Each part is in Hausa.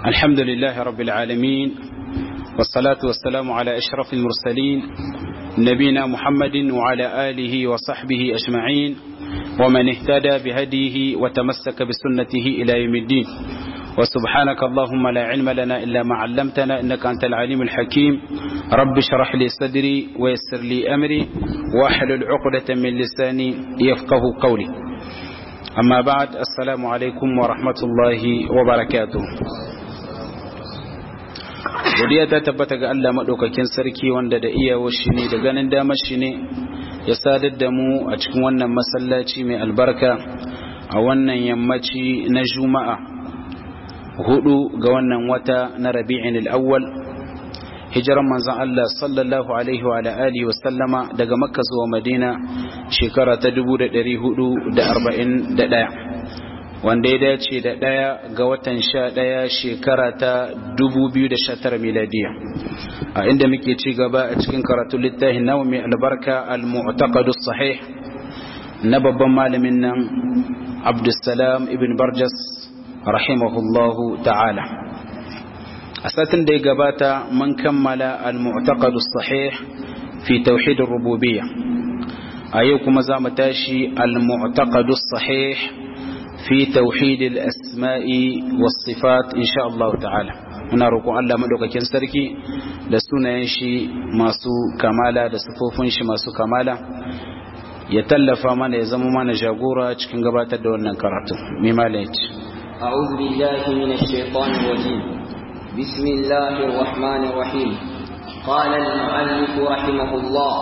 الحمد لله رب العالمين والصلاة والسلام على أشرف المرسلين نبينا محمد وعلى آله وصحبه أجمعين ومن اهتدى بهديه وتمسك بسنته إلى يوم الدين وسبحانك اللهم لا علم لنا إلا ما علمتنا إنك أنت العليم الحكيم رب اشرح لي صدري ويسر لي أمري واحلل عقدة من لساني يفقه قولي أما بعد السلام عليكم ورحمة الله وبركاته godiya ta tabbata ga Allah maɗaukakin sarki wanda da iyawar shi ne da ganin damar shi ne ya sadar da mu a cikin wannan masallaci mai albarka a wannan yammaci na juma'a hudu ga wannan wata na rabi'in al'awwal hijiran manzan Allah sallallahu alaihi wa alihi wa sallama daga makka zuwa madina shekara ta 1441 wanda ya dace da ɗaya ga watan sha ɗaya shekara ta 2019 miladiya a inda muke ci gaba a cikin karatun littafin nawa mai albarka al-mu'taqadus sahih na babban malamin nan abdussalam ibn barjas rahimahullahu ta'ala a satin da ya gabata mun kammala al-mu'taqadus sahih fi tauhidin rububiyya a yau kuma za mu tashi al-mu'taqadus sahih في توحيد الأسماء والصفات إن شاء الله تعالى muna roƙon Allah madaukakin sarki da sunayen shi masu kamala da sifofin shi masu kamala ya tallafa mana ya zama mana jagora cikin gabatar da wannan karatu mai malaci أعوذ بالله من الشيطان الرجيم بسم الله الرحمن الرحيم قال المؤلف رحمه الله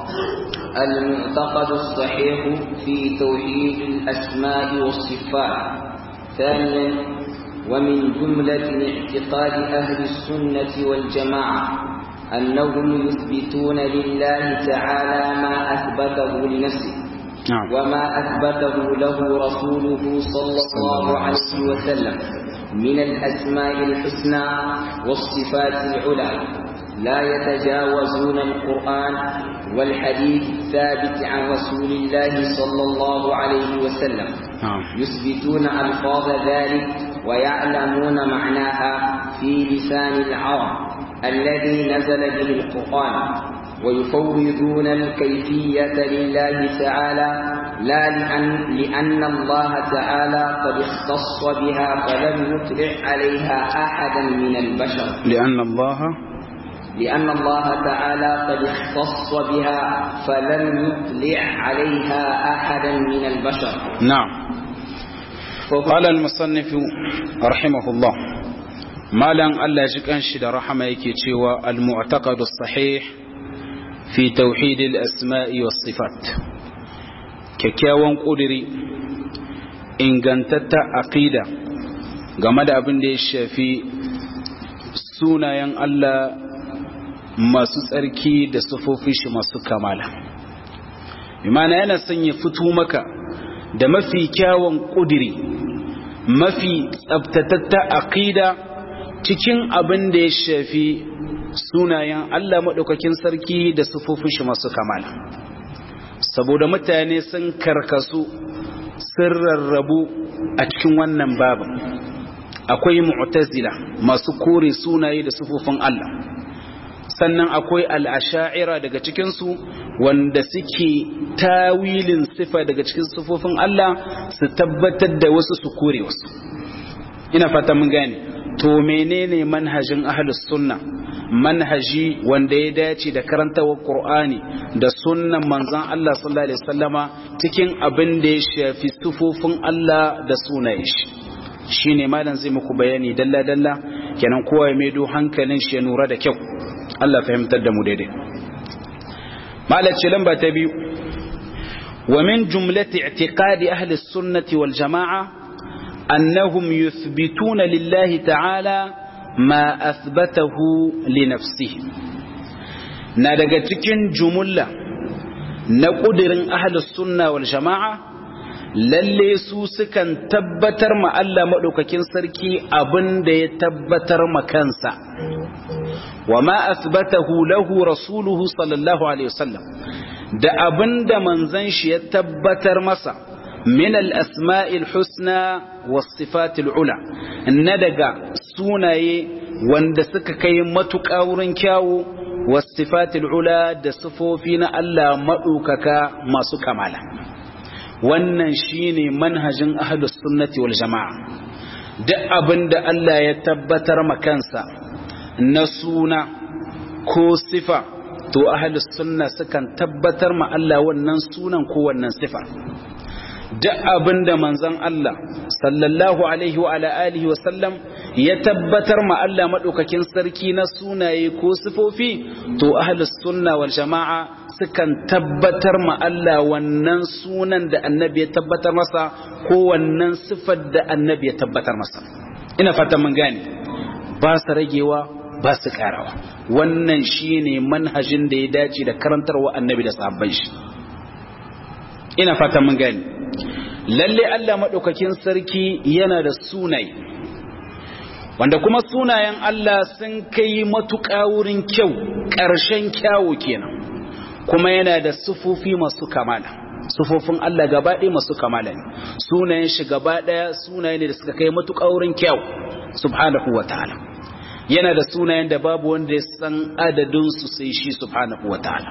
المعتقد الصحيح في توحيد الأسماء والصفات ثانيا ومن جملة اعتقاد أهل السنة والجماعة أنهم يثبتون لله تعالى ما أثبته لنفسه نعم. وما أثبته له رسوله صلى الله عليه وسلم من الأسماء الحسنى والصفات العلى لا يتجاوزون القرآن والحديث الثابت عن رسول الله صلى الله عليه وسلم نعم. يثبتون ألفاظ ذلك ويعلمون معناها في لسان العرب الذي نزل به القرآن ويفوضون الكيفية لله تعالى لا لأن, لأن الله تعالى قد اختص بها فلم يطلع عليها أحدا من البشر لأن الله لأن الله تعالى قد اختص بها فلم يطلع عليها أحدا من البشر نعم قال المصنف رحمه الله مالا الله جكان شد رحمه يكي تشوى المعتقد الصحيح في توحيد الأسماء والصفات kyakkyawan ƙudiri ingantatta aƙida game da abin da ya shafi sunayen Allah masu tsarki da sufofin shi masu kamala imana yana son ya fito maka da mafi kyawun ƙudiri mafi tsabtatatta aƙida cikin abin da ya shafi sunayen Allah maɗaukakin sarki da sufofin shi masu kamala saboda mutane sun karkasu sun rarrabu a cikin wannan babin akwai mu'tazila masu kore sunaye da sufofin Allah sannan akwai al'asha'ira daga cikinsu wanda suke tawilin sifa daga cikin sufofin Allah su tabbatar da wasu su kore wasu ina fata mun gane to menene manhajin ahlus sunna manhaji wanda ya dace da karantawar Qur'ani da sunnan manzon Allah sallallahu alaihi wasallama cikin abin da ya shafi sufofin Allah da sunayen shi shine malam zai muku bayani dalla dalla kenan kowa ya maido hankalin shi ya nura da kyau Allah fahimtar da mu daidai malace lamba ta biyu wa min jumlati i'tiqadi ahli sunnati wal jama'a annahum yuthbituna lillahi ta'ala ma athbatahu li nafsihi na daga cikin jumulla na kudirin ahli sunna wal jama'a lalle su sukan tabbatar ma Allah madaukakin sarki abin da ya tabbatar ma kansa وما أثبته له رسوله صلى الله عليه وسلم da abin da manzan shi ya tabbatar masa min al-asma'il husna was sifatil ula na daga sunaye wanda suka kai matuƙa wurin kyawu wasifatul ula da sifofi na Allah maɗaukaka masu kamala wannan shine manhajin ahlus sunnati wal jama'a duk abinda Allah ya tabbatar makansa na suna ko sifa to ahlus sunna sukan tabbatar ma Allah wannan sunan ko wannan sifa duk abinda manzon Allah sallallahu alaihi wa ala alihi wa sallam ya tabbatar ma Allah madaukakin sarki na sunaye ko sifofi to ahlus sunna wal jama'a sukan tabbatar ma Allah wannan sunan da annabi ya tabbatar masa ko wannan sifar da annabi ya tabbatar masa ina fatan mun gane ba su ragewa ba su karawa wannan shine manhajin da ya dace da karantarwa annabi da sahabban shi ina fatan mun gane lalle Allah madaukakin sarki yana da sunaye wanda kuma sunayen Allah sun kai matuƙa wurin kyau ƙarshen kyawu kenan kuma yana da sufofi masu kamala sufofin Allah gaba ɗaya masu kamala ne sunayen shi gaba ɗaya sunaye ne da suka kai matuƙa wurin kyau subhanahu wa ta'ala yana da sunayen da babu wanda ya san adadin su sai shi subhanahu wa ta'ala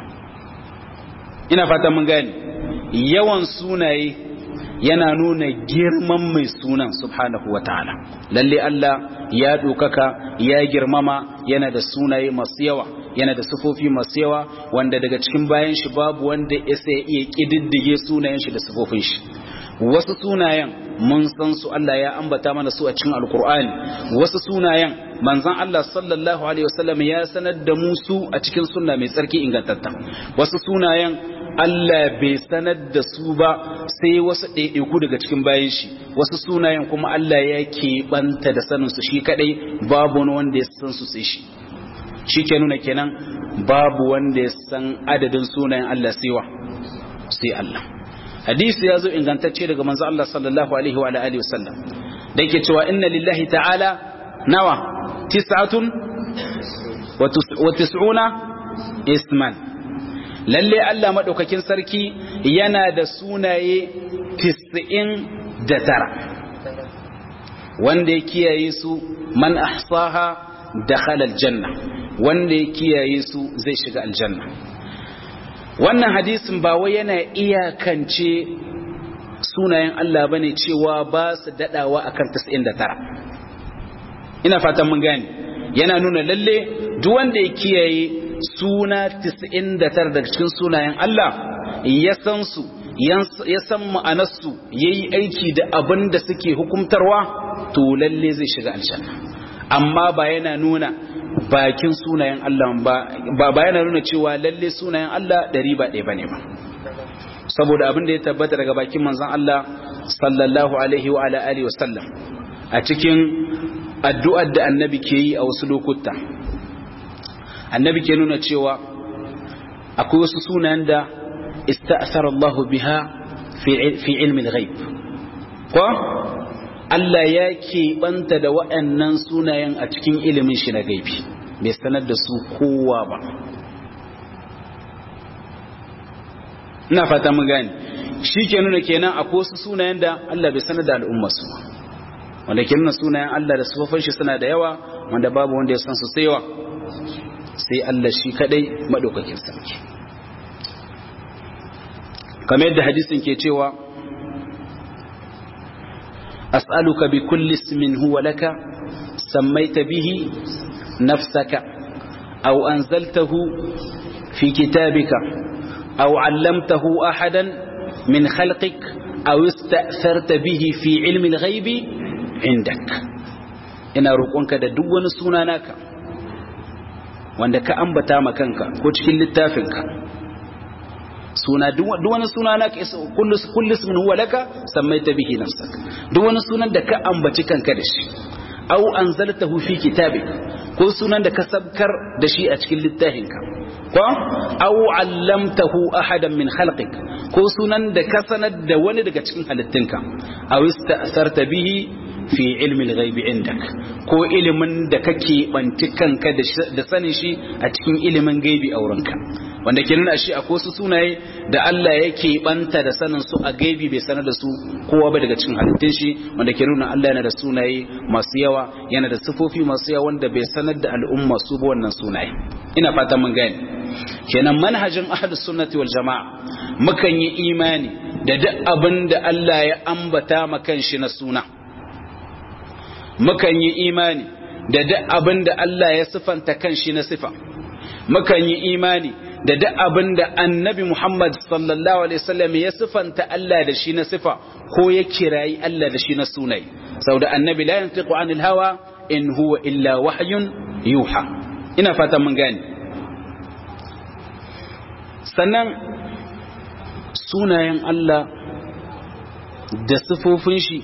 ina fata mun gane yawan sunaye yana nuna girman mai sunan subhanahu wa ta'ala lalle Allah ya ɗaukaka ya girmama yana da sunaye masu yawa yana da sufofi masu yawa wanda daga cikin bayan shi babu wanda ya sai iya ƙididdige sunayen shi da sufofin shi wasu sunayen mun san su Allah ya ambata mana su a cikin alkur'ani wasu sunayen manzon Allah sallallahu alaihi wasallam ya sanar da mu su a cikin sunna mai tsarki ingantatta wasu sunayen Allah bai sanar da su ba sai wasu ɗaiɗaiku daga cikin bayan shi wasu sunayen kuma Allah ya keɓanta da sanin su shi kadai babu wani wanda ya san su sai shi shi ke nuna kenan babu wanda ya san adadin sunayen Allah saiwa sai Allah hadisi ya zo ingantacce daga manzo Allah sallallahu alaihi wa alihi wasallam da yake cewa inna lillahi ta'ala nawa tis'atun wa tis'una isman lalle Allah madaukakin sarki yana da sunaye 99 wanda ya kiyaye su man ahsaha dakhala aljanna wanda ya kiyaye su zai shiga aljanna wannan hadisin ba wai yana iyakance sunayen Allah bane cewa ba su dadawa akan 99 ina fatan mun gane yana nuna lalle duk wanda ya kiyaye suna 99 daga cikin sunayen Allah ya san su ya san ma'anarsu yayi aiki da abin da suke hukumtarwa to lalle zai shiga aljanna amma ba yana nuna bakin sunayen Allah ba ba yana nuna cewa lalle sunayen Allah ɗari ba ɗaya bane ba saboda abin da ya tabbata daga bakin manzon Allah sallallahu alaihi wa ala alihi wasallam a cikin addu'ar da annabi ke yi a wasu lokuta annabi ke nuna cewa akwai wasu sunayen da ista'sara Allah biha fi ilmi al-ghaib ko Allah ya keɓanta da waɗannan sunayen a cikin ilimin shi na gaibi bai sanar da su kowa ba ina fata mun gane shi ke nuna kenan akwai wasu sunayen da Allah bai sanar da al'umma su wanda ke nuna sunayen Allah da sufafin shi suna da yawa wanda babu wanda ya san su sai sai Allah shi kadai madaukakin sarki kamar yadda hadisin ke cewa أسألك بكل اسم هو لك سميت به نفسك أو أنزلته في كتابك أو علمته أحدا من خلقك أو استأثرت به في علم الغيب عندك ina roƙonka da duk wani suna naka wanda ka ambata ma kanka ko cikin littafinka suna duk wani suna na kullu ismin huwa laka sammaita bihi nafsak duk wani sunan da ka ambaci kanka da shi aw anzaltahu fi kitabik ko sunan da ka sabkar da shi a cikin littafinka ko aw allamtahu ahadan min khalqik ko sunan da ka sanar da wani daga cikin halittunka aw ista'sarta bihi fi ilmi al-ghaibi indak ko ilimin da kake banci kanka da sanin shi a cikin ilimin gaibi a wurinka wanda ke nuna shi akwai su sunaye da Allah yake banta da sanin su a gaibi bai sanar da su kowa ba daga cikin halittun shi wanda ke nuna Allah yana da sunaye masu yawa yana da sifofi masu yawa wanda bai sanar da al'umma su ba wannan sunaye ina fatan mun gane kenan manhajin ahlus sunnati wal jamaa mukan yi imani da duk abin da Allah ya ambata makan shi na suna mukan yi imani da duk abin da Allah ya sifanta kan shi na sifa mukan yi imani da duk abin da annabi Muhammad sallallahu alaihi wasallam ya sifanta Allah da shi na sifa ko ya kirayi Allah da shi na sunai saboda annabi la yantiqu anil hawa in huwa illa wahyun yuha ina fatan mun gane sannan sunayen Allah da sifofin shi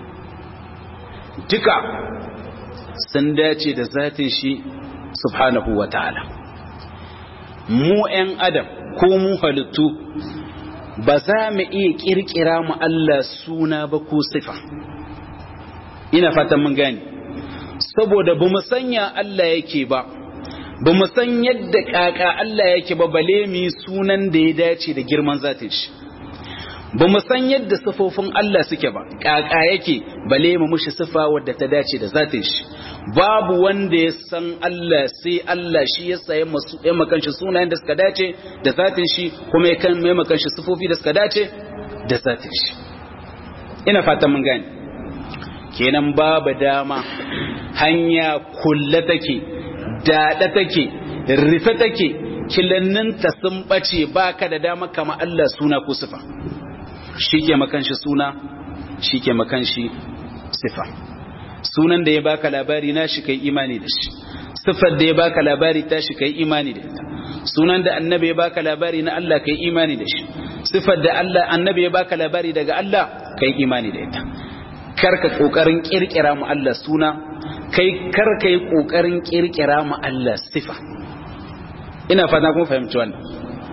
duka sun dace da zatin shi subhanahu wa ta'ala mu ‘yan adam ko mu halittu ba za mu iya ƙirƙira mu Allah suna ba ko sifa ina fatan mun gani saboda ba mu sanya Allah yake ba ba mu san yadda ƙaƙa Allah yake ba bale mu sunan da ya dace da girman zatin shi ba mu san yadda sifofin Allah suke ba ƙaƙa yake bale mu mushi sifa wadda ta dace da zatin shi babu wanda ya san Allah sai Allah shi ya sayi masu ya makanshi sunayen da suka dace da zatin shi kuma ya kan mai makanshi sifofi da suka dace da zatin shi ina fatan mun gane kenan babu dama hanya kulle take daɗa take rufe take kilanninta sun ɓace baka da dama kama Allah suna ko sifa shi ke makanshi suna shi ke makanshi sifa sunan da ya baka labari na shi kai imani da shi sifar da ya baka labari ta shi kai imani da ita sunan da annabi ya baka labari na Allah kai imani da shi sifar da Allah annabi ya baka labari daga Allah kai imani da ita karka kokarin kirkira mu Allah suna kai karka yi kokarin kirkira mu Allah sifa ina fata kun fahimci wannan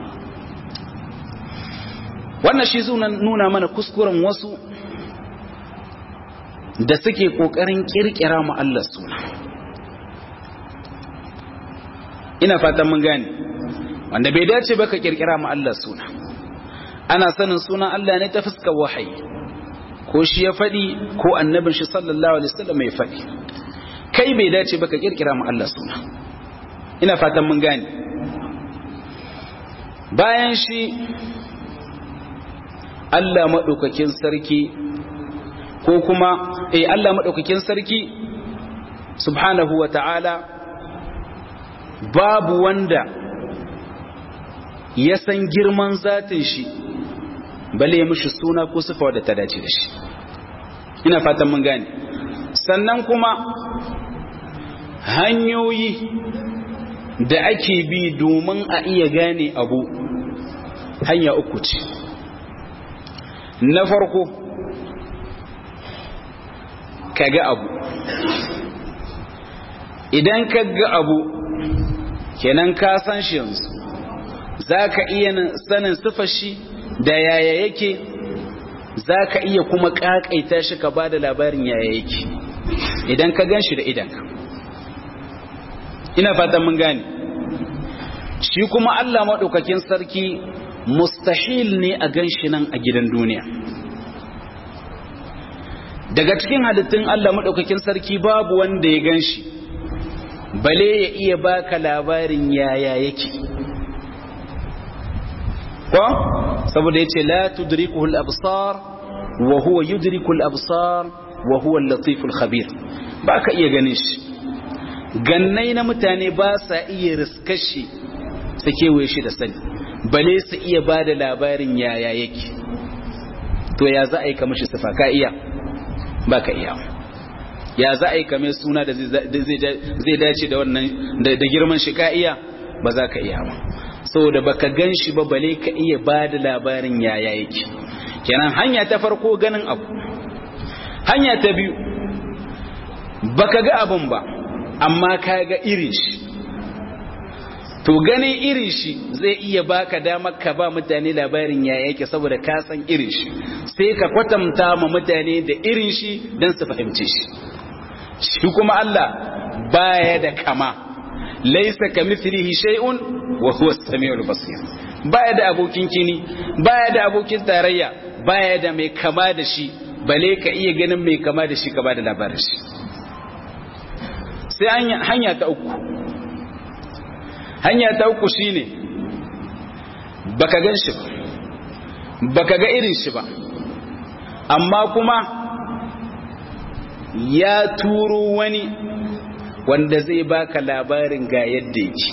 wannan shi sunan nuna mana kuskuren wasu da suke kokarin kirkira mu Allah suna ina fatan mun gane wanda bai dace ba ka kirkira mu Allah suna ana sanin sunan Allah ne ta fuskar wahayi ko shi ya faɗi ko annabin shi sallallahu alaihi wasallam ya faɗi kai bai dace ba ka kirkira mu Allah suna ina fatan mun gane bayan shi Allah maɗaukakin sarki ko kuma eh Allah maɗaukakin sarki subhanahu wa ta'ala babu wanda ya san girman zatin shi bale ya mishi suna ko sifa wadda ta dace da shi ina fatan mun gane sannan kuma hanyoyi da ake bi domin a iya gane abu hanya uku ce na farko ka ga abu idan ka ga abu kenan ka san shi yanzu za ka iya sanin sifar shi da yaya yake za ka iya kuma ƙaƙaita shi ka ba da labarin yaya yake idan ka gan shi da idanka ina fatan mun gane shi kuma Allah maɗaukakin sarki mustahil ne a gan shi nan a gidan duniya daga cikin halittun Allah maɗaukakin sarki babu wanda ya gan shi bale ya iya baka labarin yaya yake ko saboda yace la tudrikuhu al-absar wa huwa yudriku al-absar wa huwa al-latif al-khabir baka iya ganin shi gannai na mutane ba sa iya riskar shi su kewaye shi da sani bale su iya ba da labarin yaya yake to ya za a yi kamar shi sifa ka iya ba ka iya ya za a yi kamar suna da zai dace da wannan da girman shi ka iya ba za ka iya ba saboda baka gan shi ba bale ka iya ba da labarin yaya yake kenan hanya ta farko ganin abu hanya ta biyu baka ga abun ba amma ka ga irin shi to ganin irin shi zai iya baka damar ka ba mutane labarin ya yake saboda ka san irin shi sai ka kwatanta ma mutane da irin shi don su fahimci shi shi kuma Allah baya da kama laysa kamithlihi shay'un wa huwa as-sami'ul basir baya da abokin kini baya da abokin tarayya baya da mai kama da shi bale ka iya ganin mai kama da shi ka ba da labarin shi sai hanya ta uku hanya ta uku shine baka gan shi ba baka ga irin shi ba amma kuma ya turo wani wanda zai baka labarin ga yadda yake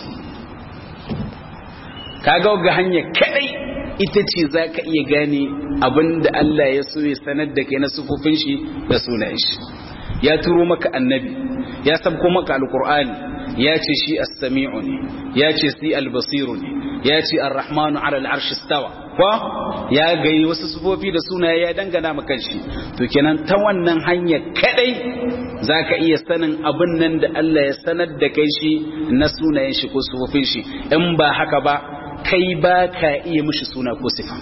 kaga ga hanya kadai ita ce za ka iya gane abinda Allah ya so ya sanar da kai na sufufin shi da sunayen shi ya turo maka annabi ya sabko maka alkur'ani ya ce shi as-sami'u ne ya ce si al-basiru ne ya ce ar-rahmanu ala al-arsh istawa ko ya gayi wasu sufofi da sunaye ya dangana maka shi to kenan ta wannan hanya kadai zaka iya sanin abin nan da Allah ya sanar da kai shi na sunayen shi ko sufofin shi in ba haka ba kai ba ka iya mishi suna ko sifa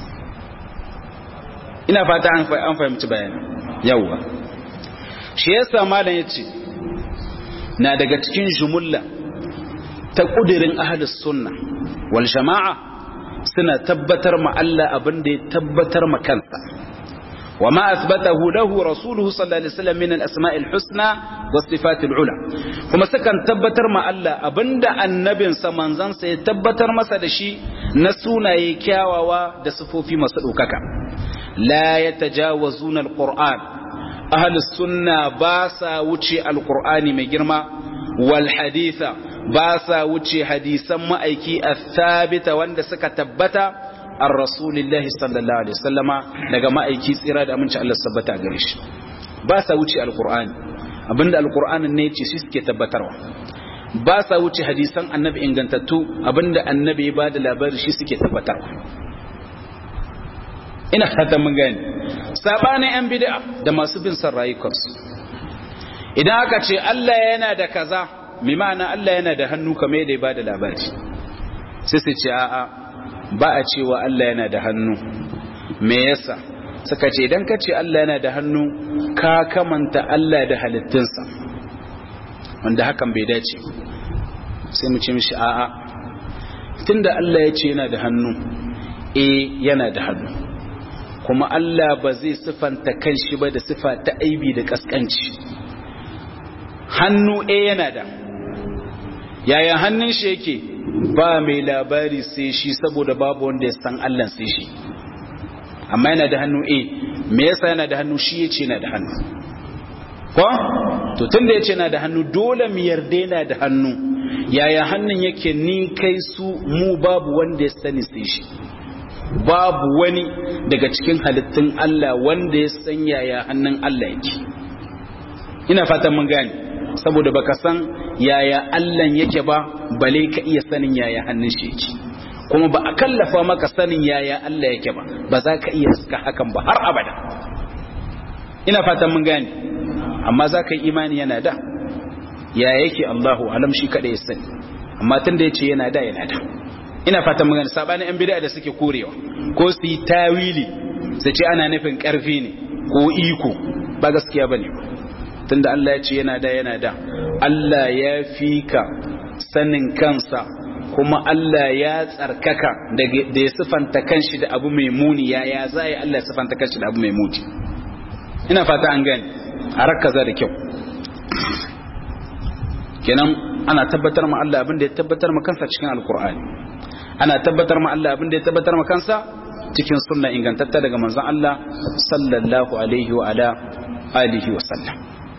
ina fata an fahimci bayani yawwa shi yasa malam yace na daga cikin jumulla ta kudirin ahlus sunna wal jama'a suna tabbatar ma Allah abin da ya tabbatar ma kansa wa ma athbatahu lahu rasuluhu sallallahu alaihi wasallam min al-asma'il husna was sifatil ula kuma sukan tabbatar ma Allah abinda annabinsa manzansa ya tabbatar masa da shi na sunaye kyawawa da sifofi masu ɗaukaka la yatajawazuna al-qur'an ahlus sunna ba sa wuce al-qur'ani mai girma wal haditha ba sa wuce hadisan ma'aiki athabita wanda suka tabbata an rasulillahi sallallahu alaihi wasallama daga ma'aiki tsira da aminci Allah sabbata gare shi ba sa wuce alqur'ani abinda alqur'anin ne yace shi suke tabbatarwa ba sa wuce hadisan annabi ingantattu abinda annabi ya bada labari shi suke tabbatarwa ina fatan mun gani sabanin yan bid'a da masu bin san rayukansu idan aka ce Allah yana da kaza mai ma'ana Allah yana da hannu kamar yadda ya bada labari sai su ce a'a ba a cewa Allah yana da hannu me yasa suka ce idan ka ce Allah yana da hannu ka kamanta Allah da halittunsa wanda hakan bai dace sai mu ce mishi a'a tunda Allah ya ce yana da hannu eh yana da hannu kuma Allah ba zai sifanta kanshi ba da sifa ta aibi da kaskanci hannu eh yana da yaya hannun shi yake ba mai labari sai shi saboda babu wanda ya san Allah sai shi amma yana da hannu eh me yasa yana da hannu shi yace yana da hannu ko to tunda yace yana da hannu dole mu yarda yana da hannu yaya hannun yake ni kai su mu babu wanda ya sani sai shi babu wani daga cikin halittun Allah wanda ya san yaya hannun Allah yake ina fatan mun gane saboda baka san yaya Allah yake ba bale ka iya sanin yaya hannun shi yake kuma ba a kallafa maka sanin yaya Allah yake ba ba za ka iya suka hakan ba har abada ina fatan mun gane amma za ka yi imani yana da ya yake Allahu alam shi kada ya sani amma tun da yace yana da yana da ina fatan mun gane sabanin yan bid'a da suke korewa ko su yi tawili su ce ana nufin karfi ne ko iko ba gaskiya bane ba tunda Allah ya ce yana da yana da Allah ya fi ka sanin kansa kuma Allah ya tsarkaka da ya sifanta kanshi da abu mai muni ya ya zai Allah ya sifanta kanshi da abu mai muni ina fata an gani a rakaza da kyau kenan ana tabbatar ma Allah abin da ya tabbatar ma kansa cikin alkur'ani ana tabbatar ma Allah abin da ya tabbatar ma kansa cikin sunna ingantatta daga manzon Allah sallallahu alaihi wa ala alihi wa sallam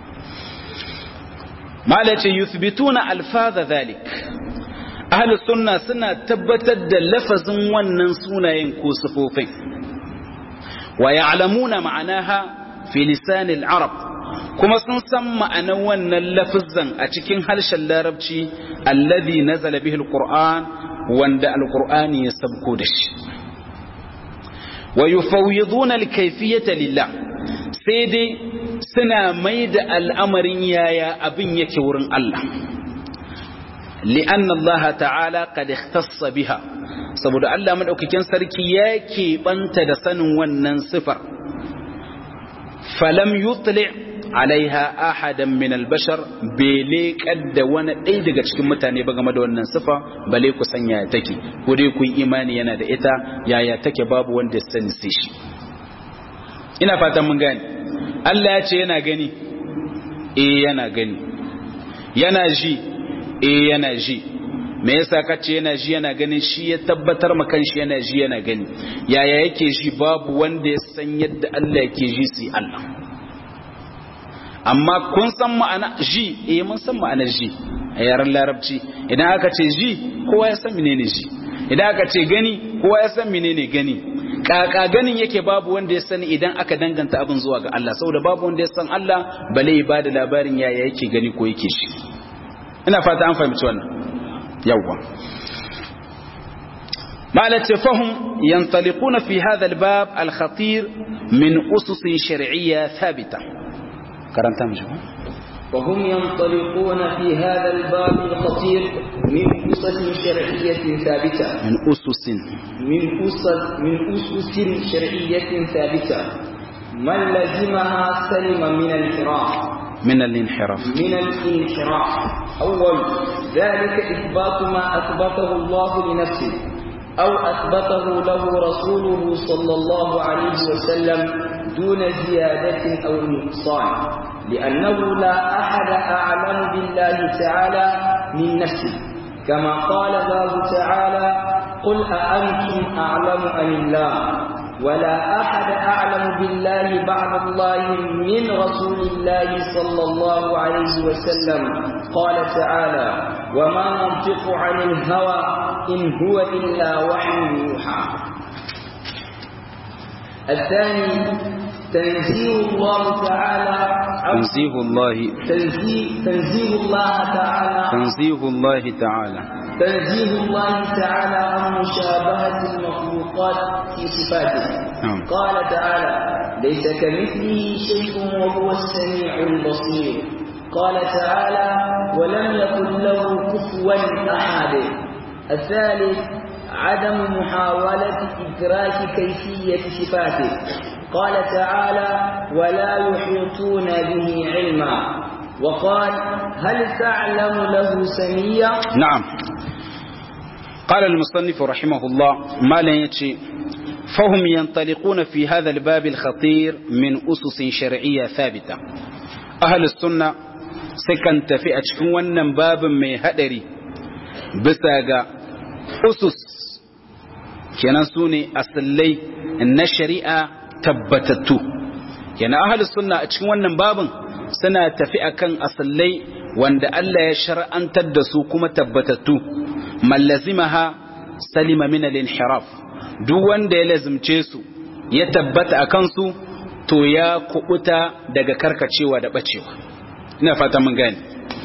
malace yuthbituna alfaza dhalik ahlus sunna suna tabbatar da lafazin wannan sunayen ko sifofin wa ya'lamuna ma'anaha fi lisan al-arab kuma sun san ma'anar wannan lafazan a cikin harshen larabci alladhi nazala bihi al-qur'an wanda al-qur'ani ya sabko da shi wa yufawwiduna al-kayfiyata lillah sai dai suna mai da al'amarin yaya abin yake wurin Allah. li'an Allah ta'ala kad ikhtassa biha saboda Allah madaukakin sarki ya keɓanta da sanin wannan sifar falam yutli alaiha ahadan min albashar bele kadda wani ɗaya daga cikin mutane ba game da wannan sifa bale ku san yaya take ko dai kun imani yana da ita yaya take babu wanda ya sani sai shi ina fatan mun gane Allah ya ce yana gani eh yana gani yana ji eh yana ji me yasa kace yana ji yana ganin shi ya tabbatar ma kanshi yana ji yana gani yaya yake ji babu wanda ya san yadda Allah yake ji sai Allah amma kun san ma'ana ji eh mun san ma'anar ji a yaren larabci idan aka ce ji kowa ya san menene ji idan aka ce gani kowa ya san menene gani kaka ganin yake babu wanda ya sani idan aka danganta abin zuwa ga Allah saboda babu wanda ya san Allah bale ya bada labarin yaya yake gani ko yake shi ina fata an fahimci wannan yawwa مالت فهم ينطلقون في هذا الباب الخطير من أسس شرعية ثابتة كرمت مجمع وهم ينطلقون في هذا الباب الخطير من أسس شرعية ثابتة من أسس من أسس من أسس شرعية ثابتة من لزمها سلم من الانحراف من الانحراف من الانحراف أول ذلك إثبات ما أثبته الله لنفسه أو أثبته له رسوله صلى الله عليه وسلم دون زيادة أو نقصان لأنه لا أحد أعلم بالله تعالى من نفسه كما قال الله تعالى قل أأنتم أعلم أم الله ولا أحد أعلم بالله بعد الله من رسول الله صلى الله عليه وسلم قال تعالى وما ننطق عن الهوى إن هو إلا وحي يوحى الثاني تنزيه الله تعالى تنزيه الله تنزيه, تنزيه الله تعالى تنزيه الله تعالى تنزيه الله تعالى عن مشابهة المخلوقات في صفاته نعم. قال تعالى ليس كمثله شيء وهو السميع البصير قال تعالى ولم يكن له كفوا أحد الثالث عدم محاولة إدراك كيفية صفاته قال تعالى ولا يحيطون به علما وقال هل تعلم له سميا نعم قال المصنف رحمه الله ما لا يتشي فهم ينطلقون في هذا الباب الخطير من أسس شرعية ثابتة أهل السنة سكن تفئة شكونا باب من هدري بساقا أسس kenan su ne asallai na shari'a tabbatattu kenan ahalus sunna a cikin wannan babin suna tafi akan asallai wanda Allah ya shar'antar da su kuma tabbatattu mallazimaha salima min al-inhiraf duk wanda ya lazimce su ya tabbata akan su to ya kubuta daga karkacewa da bacewa ina fata mun gane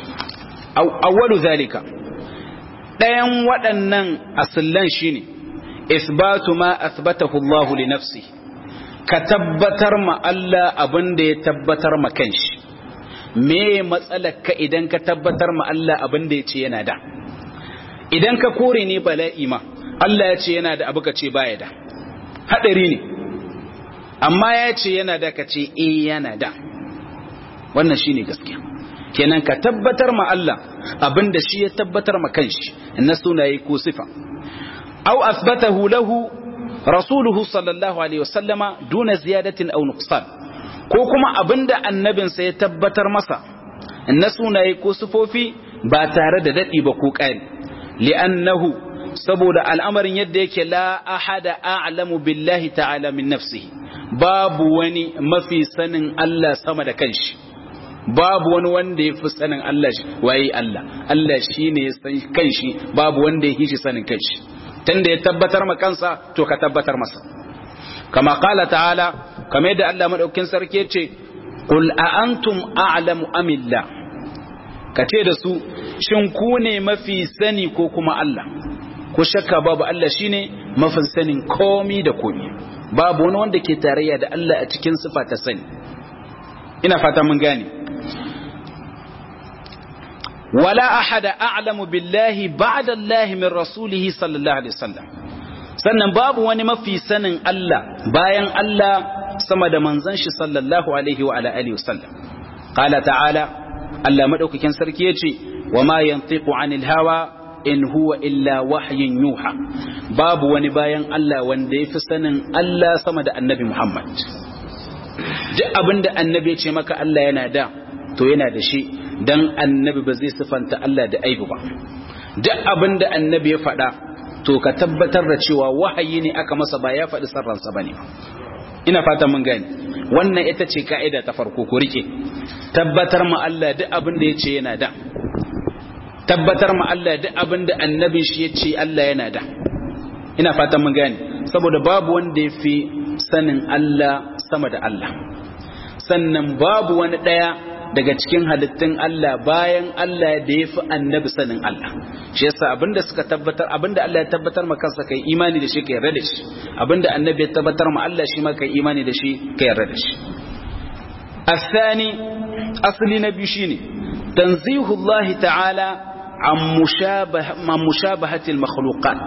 awwalu zalika ɗayan waɗannan asallan shine isbatu ma athbatahu Allah li nafsi ka tabbatar ma Allah abin da ya tabbatar ma kanshi me matsalar ka idan ka tabbatar ma Allah abin da ya ce yana da idan ka kore ne bala'i ma Allah ya ce yana da abu ka ce baya da hadari ne amma ya ce yana da ka ce eh yana da wannan shine gaskiya kenan ka tabbatar ma Allah abin da shi ya tabbatar ma kanshi na sunaye ko sifa أو أثبته له رسوله صلى الله عليه وسلم دون زيادة أو نقصان كوكما أبند النبي سيتبتر مسا النسونا يكوسفو في باتارد دئي بكوكان لأنه سبود الأمر يديك لا أحد أعلم بالله تعالى من نفسه باب وني ما في سن الله سمد كنش babu wani wanda ya fi sanin Allah waye Allah Allah shi ne ya san kanshi babu wanda ya shi sanin kanshi tunda ya tabbatar ma kansa to ka tabbatar masa kama qala ta'ala kamar yadda Allah madaukin sarki yace qul a antum a'lamu amillah kace da su shin ku ne mafi sani ko kuma Allah ko shakka babu Allah shine mafi sanin komi da komi babu wani wanda ke tarayya da Allah a cikin sifa ta sani ina fata mun gane ولا أحد أعلم بالله بعد الله من رسوله صلى الله عليه وسلم sannan babu wani mafi sanin Allah bayan Allah sama da manzon shi sallallahu alaihi wa ala alihi wasallam qala ta'ala Allah madaukakin sarki yace wa ma yantiqu anil hawa in huwa illa wahyin yuha babu wani bayan Allah wanda yafi sanin Allah sama da annabi Muhammad duk abinda annabi ya ce maka Allah yana da to yana da shi dan annabi ba zai sifanta Allah da aibu ba duk abinda annabi ya faɗa to ka tabbatar da cewa wahayi ne aka masa ba ya faɗi sarransa bane ina fatan mun gane wannan ita ce ka'ida ta farko ku rike tabbatar ma Allah duk abinda ya ce yana da tabbatar ma Allah duk abin da annabin shi ya ce Allah yana da ina fatan mun gane saboda babu wanda ya fi sanin Allah sama da Allah sannan babu wani ɗaya daga cikin halittun Allah bayan Allah da ya fi annabi sanin Allah shi yasa abinda suka tabbatar abinda Allah ya tabbatar ma kansa kai imani da shi ka yarda da shi abinda annabi ya tabbatar ma Allah shi ma kai imani da shi ka yarda da shi الثاني أصل نبي شيني تنزيه الله تعالى عن مشابه عن مشابهة المخلوقات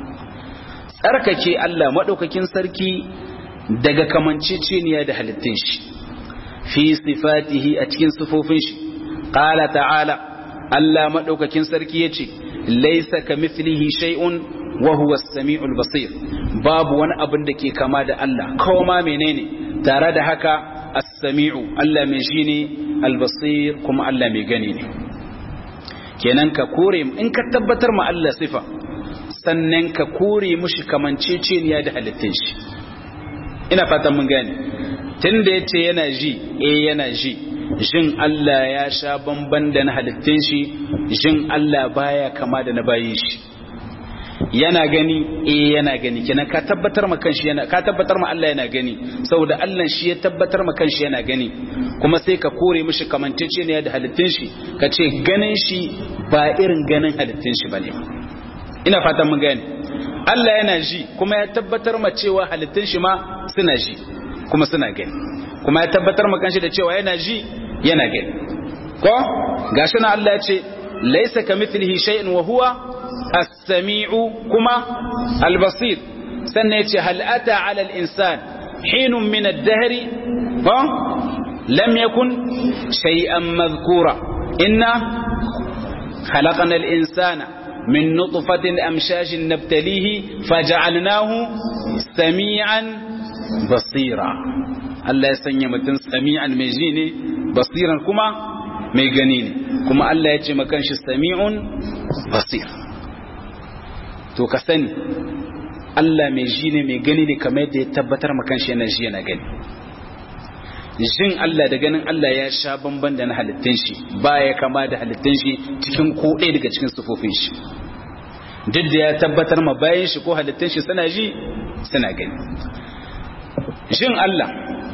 tsarkake Allah maɗaukakin sarki daga kamanceceniya da halittun shi fi sifatihi a cikin sifofin shi qala ta'ala Allah maɗaukakin sarki yace laysa kamithlihi shay'un wa huwa as-sami'ul basir babu wani abin da ke kama da Allah koma menene tare da haka as-sami'u Allah mai shi ne al-basir kuma Allah mai gani ne kenan ka kore in ka tabbatar ma Allah sifa sannan ka kore mushi kamanceceniya da halittun shi ina fatan mun gane tunda yace yana ji eh yana ji jin Allah ya sha bamban da na halittun shi jin Allah baya kama da na bayin shi yana gani eh yana gani kenan ka tabbatar ma kanshi yana ka tabbatar ma Allah yana gani saboda Allah shi ya tabbatar ma kanshi yana gani kuma sai ka kore mishi kamantacce da halittun shi ka ce ganin shi ba irin ganin halittun shi bane ina fatan mun gane Allah yana ji kuma ya tabbatar ma cewa halittun shi ma suna ji kuma suna gani kuma ya tabbatar ma kanshi da cewa yana ji yana gani ko gashi na Allah ya ce laysa kamithlihi shay'un wa huwa as-sami'u kuma al-basir sannan yace hal ata 'ala al-insan hinun min ad-dahr ha lam yakun shay'an madhkura inna khalaqna al-insana min nutfatin amshajin nabtalihi faj'alnahu sami'an basira Allah ya sanya mutum sami'an mai ji ne basiran kuma mai gani ne kuma Allah ya ce makan shi sami'un basir to ka sani Allah mai ji ne mai gani ne kamar yadda ya tabbatar makan shi yana ji yana gani jin Allah da ganin Allah ya sha bamban da na halittun shi ba ya kama da halittun shi cikin ko ɗaya daga cikin sufofin shi duk da ya tabbatar ma bayan shi ko halittun shi suna ji suna gani jin Allah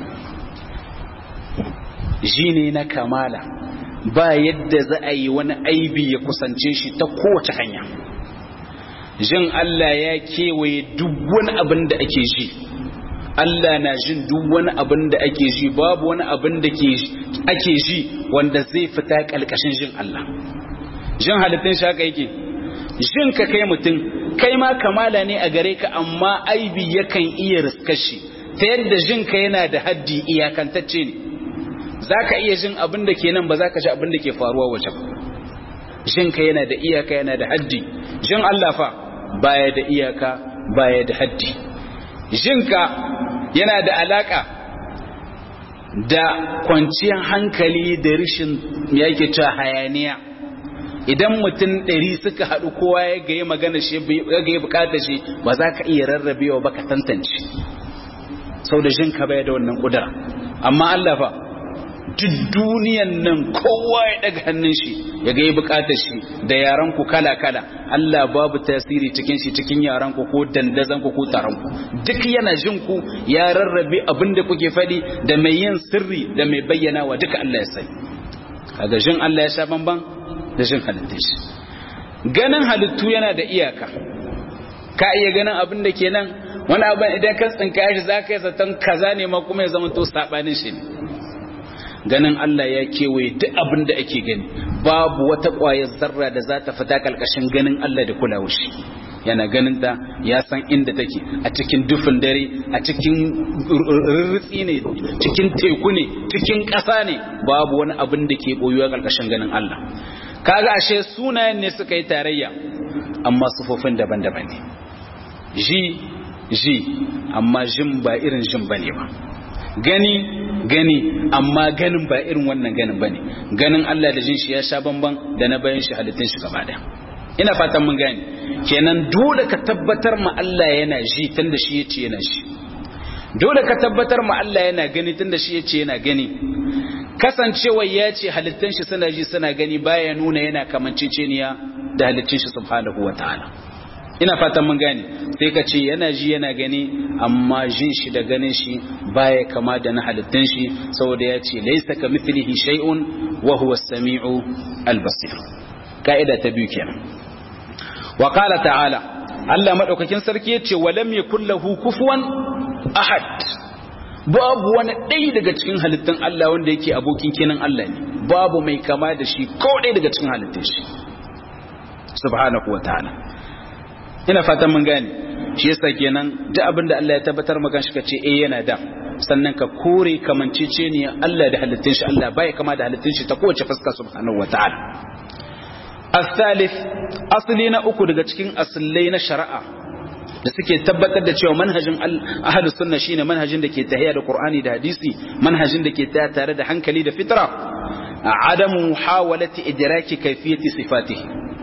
ji ne na kamala ba yadda za a yi wani aibi ya kusance shi ta kowace hanya jin Allah ya kewaye duk wani abin da ake ji Allah na jin duk wani abin da ake ji babu wani abin da ake ji wanda zai fita kalkashin jin Allah jin halittun shi haka yake jin ka kai mutum kai ma kamala ne a gare ka amma aibi yakan iya riskar shi ta yadda jin ka yana da haddi iyakantacce ne za ka iya jin abin da ke nan ba za ka ji abin da ke faruwa wajen jin ka yana da iyaka yana da haddi jin Allah fa baya da iyaka baya da haddi jin ka yana da alaka da kwanciyar hankali da rishin yake cewa hayaniya idan mutum ɗari suka haɗu kowa ya gaye magana shi ya gaye bukatar shi ba za ka iya rarrabewa ba ka tantance sau da jinka bai da wannan ƙudura amma Allah fa duk duniyan nan kowa ya daga hannun shi ya gaye bukatar shi da yaran ku kala kala Allah babu tasiri cikin shi cikin yaran ku ko dandazan ku ko taron ku duk yana jin ku ya rarrabe abin da kuke faɗi da mai yin sirri da mai bayyana wa duka Allah ya sani kaga jin Allah ya sha bamban da jin halittun shi ganin halittu yana da iyaka ka iya ganin abin da ke nan wani abin idan ka tsinka shi za ka yi zaton kaza ne ma kuma ya zama to saɓanin shi ne ganin Allah ya kewaye duk abin da ake gani babu wata ƙwayar zarra da za ta fita ƙarƙashin ganin Allah da kulawar shi yana ganin ta ya san inda take a cikin dufin dare a cikin rurrutsi ne cikin teku ne cikin ƙasa ne babu wani abin da ke ɓoyuwa ƙarƙashin ganin Allah kaga ashe sunayen ne suka yi tarayya amma sufofin daban-daban ne ji ji amma jin ba irin jin bane ba gani gani amma ganin ba irin wannan ganin bane ganin Allah da jin shi ya sha bamban da na bayan shi halittun shi gaba daya ina fatan mun gane kenan dole ka tabbatar ma Allah yana ji tunda shi yace yana shi dole ka tabbatar ma Allah yana gani tunda shi yace yana gani kasancewa ya ce halittun shi suna ji suna gani baya nuna yana kamanceceniya da halittun shi subhanahu wataala ina fatan mun gane sai ka ce yana ji yana gani amma jin shi da ganin shi baya kama da na halittun shi saboda ya ce laisa ka mithlihi shay'un wa huwa as-sami'u al-basir ka'ida ta biyu kenan wa qala ta'ala Allah madaukakin sarki yace walam yakul lahu kufuwan ahad babu wani ɗaya daga cikin halittun Allah wanda yake abokin kenan Allah ne babu mai kama da shi ko ɗaya daga cikin halittun shi subhanahu wa ta'ala ina fatan mun gane shi yasa kenan duk abin da Allah ya tabbatar maka shi kace eh yana da sannan ka kore kamancece ne Allah da halittun shi Allah bai kama da halittun shi ta kowace fuska subhanahu wataala as-salif asli na uku daga cikin aslai na shari'a da suke tabbatar da cewa manhajin ahlus sunna shine manhajin da ke tahiya da Qur'ani da hadisi manhajin da ke tahiya tare da hankali da fitra adamu muhawalati idraki kayfiyati sifatihi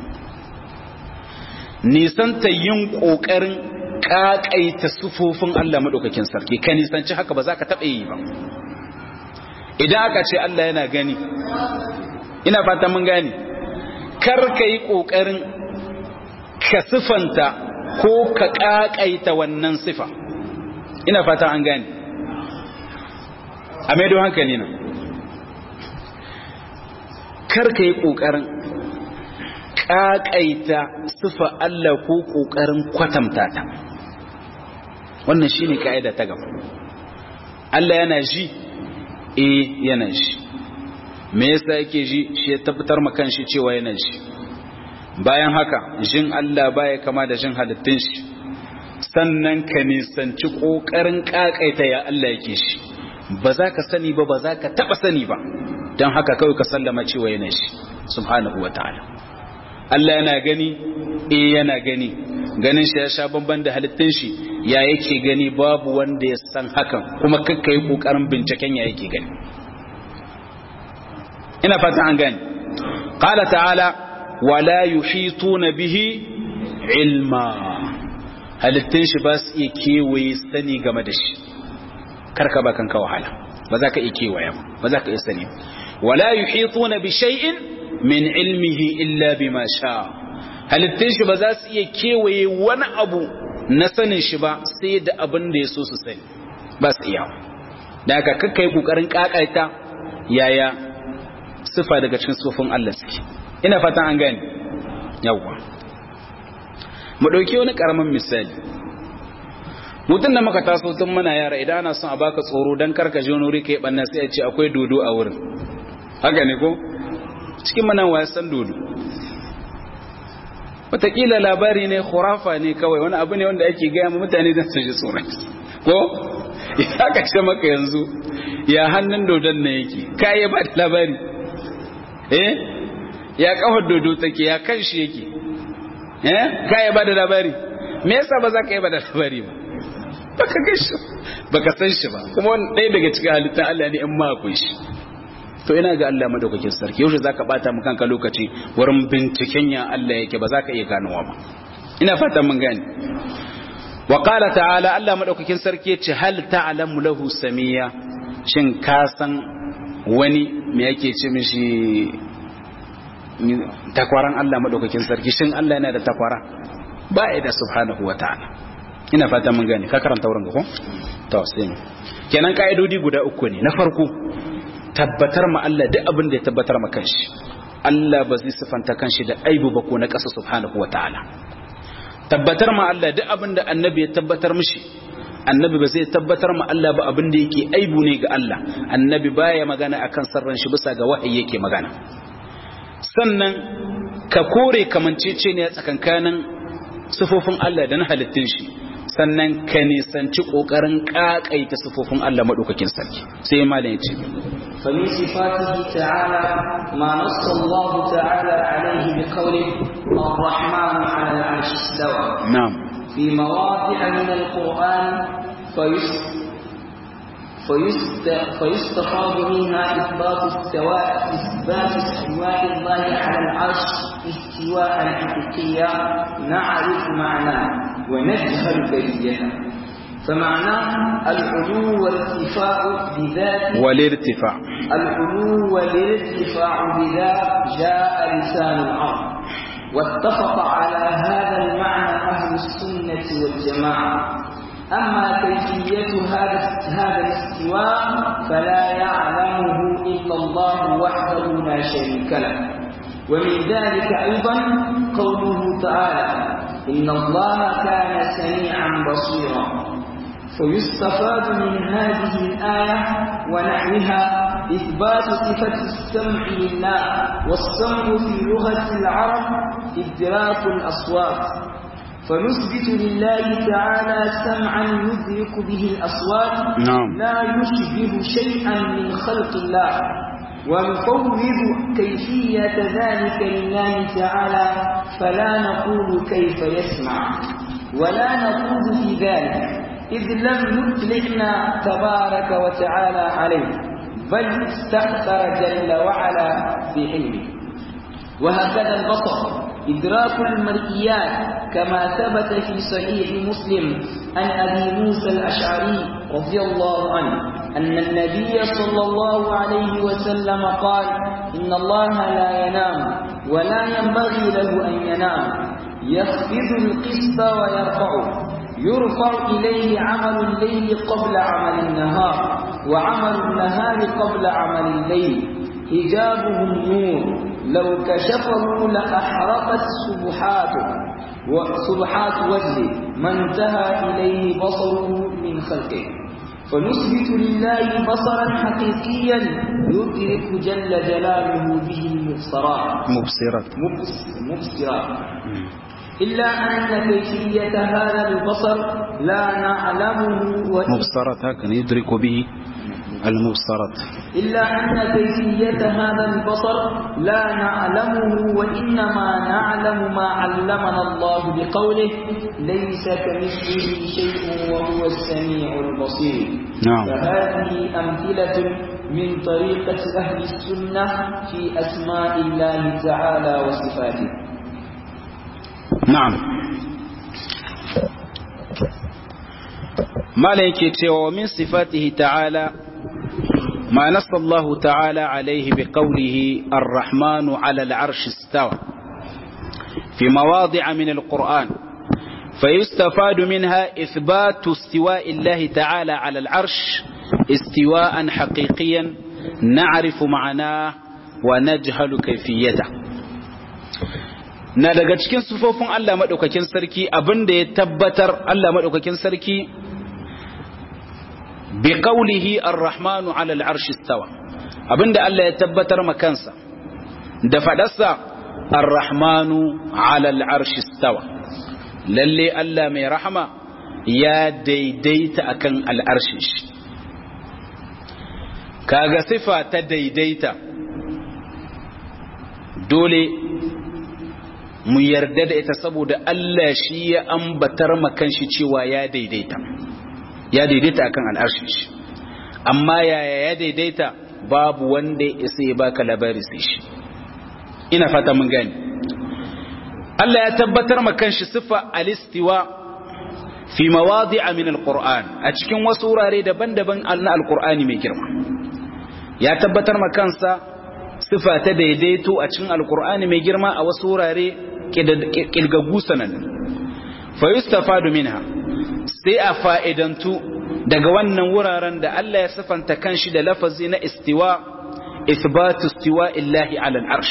nisanta yin ƙoƙarin ƙaƙaita sufofin Allah maɗaukakin sarki ka nisanci haka ba za ka taɓa yi ba idan aka ce Allah yana gani ina fata mun gani kar ka yi ƙoƙarin ka sifanta ko ka ƙaƙaita wannan sifa ina fata an gani a maido hankali na kar ka yi ƙoƙarin ƙaƙaita sufa Allah ko ƙoƙarin kwatanta ta wannan shi ne ka'ida ta gaba Allah yana ji eh yana ji me yasa yake ji shi ya tabbatar ma kanshi cewa yana ji bayan haka jin Allah baya kama da jin halittun shi sannan ka nisanci ƙoƙarin ƙaƙaita ya Allah yake shi ba za ka sani ba ba za ka taɓa sani ba don haka kawai ka sallama cewa yana shi subhanahu wa ta'ala Allah yana gani eh yana gani ganin shi ya sha bamban da halittun shi ya yake gani babu wanda ya san hakan kuma kakka yi kokarin binciken ya yake gani ina fata an gani qala ta'ala wala yuhituna bihi ilma halittun shi ba su iya kewaye sani game da shi karka ba kanka wahala ba za ka iya kewaye ba ba za ka iya sani wala yuhituna bi shay'in min ilmihi illa bima sha halittun shi ba za su iya kewaye wani abu na sanin shi ba sai da abin da ya so su sani ba su iya da aka kakka yi kokarin kakaita yaya sifa daga cikin sufin Allah suke ina fatan an gani yawwa mu dauki wani karamin misali mutum da muka taso tun muna yara idan ana son a baka tsoro dan karka je wani wuri kai banna sai a ce akwai dodo a wurin haka ne ko cikin mana wasan dodo wataƙila labari ne khurafa ne kawai wani abu ne wanda ake gaya ma mutane don su ji tsoron ko ya ka ce maka yanzu ya hannun dodon na yake ka yi ba da labari eh ya kafar dodo take ya kan shi yake eh ka yi ba da labari me yasa ba za ka yi ba da labari ba baka ga shi baka san shi ba kuma wani ɗaya daga cikin halittar Allah ne in ma akwai shi to ina ga Allah madaukakin sarki yaushe zaka bata mu kanka lokaci wurin binciken ya Allah yake ba zaka iya ganowa ba ina fatan mun gane wa qala ta'ala Allah madaukakin sarki yace hal ta'lamu lahu samiya shin ka san wani me yake ce mishi takwaran Allah madaukakin sarki shin Allah yana da takwara ba ya da subhanahu wa ta'ala ina fatan mun gane ka karanta wurin ga ko to sai kenan kaidodi guda uku ne na farko tabbatar ma Allah duk abin da ya tabbatar ma kanshi Allah ba zai sifanta kanshi da aibu ba ko na ƙasa subhanahu wa ta'ala tabbatar ma Allah duk abin da annabi ya tabbatar mishi annabi ba zai tabbatar ma Allah ba abin da yake aibu ne ga Allah annabi baya magana akan sarran shi bisa ga wahayi yake magana sannan ka kore kamancece ne tsakankanin sifofin Allah da na halittun shi sannan ka nisanci kokarin kakaita sifofin Allah madaukakin sarki sai malam ya ce فمن صفاته تعالى ما نص الله تعالى عليه بقوله الرحمن على العرش استوى نعم في مواضع من القرآن فيس فيست فيستفاد منها إثبات استواء إثبات استواء الله على العرش استواء حقيقيا نعرف معناه ونجهل كيفيته فمعناه العلو والارتفاع بذات والارتفاع العلو والارتفاع بذات جاء لسان العرب واتفق على هذا المعنى أهل السنة والجماعة أما كيفية هذا هذا الاستواء فلا يعلمه إلا الله وحده لا شريك له ومن ذلك أيضا قوله تعالى إن الله كان سميعا بصيرا فيستفاد من هذه الآية ونحوها إثبات صفة السمع لله والسمع في لغة العرب إدراك الأصوات فنثبت لله تعالى سمعا يدرك به الأصوات نعم. لا يشبه شيئا من خلق الله ونفوض كيفية ذلك لله تعالى فلا نقول كيف يسمع ولا نقول في ذلك إذ لم يطلقنا تبارك وتعالى عليه بل استأثر جل وعلا بعلمه وهكذا البصر إدراك المرئيات كما ثبت في صحيح مسلم عن أبي موسى الأشعري رضي الله عنه أن النبي صلى الله عليه وسلم قال إن الله لا ينام ولا ينبغي له أن ينام يخفض القسط ويرفعه يرفع إليه عمل الليل قبل عمل النهار وعمل النهار قبل عمل الليل حجابه النور لو كشفه لأحرقت سبحاته وسبحات وجهه ما انتهى إليه بصره من خلقه فنثبت لله بصرا حقيقيا يدرك جل جلاله به المبصرات مبصرات مبص- مبصرات إلا أن كيفية هذا البصر لا نعلمه وإن مبصرات هكذا يدرك به المبصرات إلا أن كيفية هذا البصر لا نعلمه وإنما نعلم ما علمنا الله بقوله ليس كمثله شيء وهو السميع البصير نعم فهذه أمثلة من طريقة أهل السنة في أسماء الله تعالى وصفاته na'am mala yake cewa wa min sifatihi ta'ala ma nassa Allah ta'ala alaihi bi qawlihi ar-rahmanu 'ala al-'arshi istawa fi mawadi'a min al-Qur'an فيستفاد منها إثبات استواء الله تعالى على العرش استواء حقيقيا نعرف معناه ونجهل كيفيته na daga cikin sufofin Allah maɗaukakin sarki abinda ya tabbatar Allah maɗaukakin sarki bi qawlihi ar-rahmanu 'ala al-'arshi istawa abinda Allah ya tabbatar ma kansa da fadarsa ar-rahmanu 'ala al-'arshi istawa lalle Allah mai rahama ya daidaita akan al'arshin shi kaga sifa ta daidaita dole mu yarda da ita saboda Allah shi ya ambatar makan shi cewa ya daidaita ya daidaita akan al'arshin shi amma yaya ya daidaita babu wanda ya isa ya baka labari sai shi ina fata mun gani Allah ya tabbatar makan shi sifa al-istiwa fi mawadi'a min al-Qur'an a cikin wasu wurare daban-daban na al-Qur'ani mai girma ya tabbatar makansa sifa ta daidaito a cikin al-Qur'ani mai girma a wasu wurare kilgaggu sanannu fa yustafadu minha sai a fa'idantu daga wannan wuraren da Allah ya sifanta kanshi da lafazi na istiwa ithbatu istiwa illahi ala al-arsh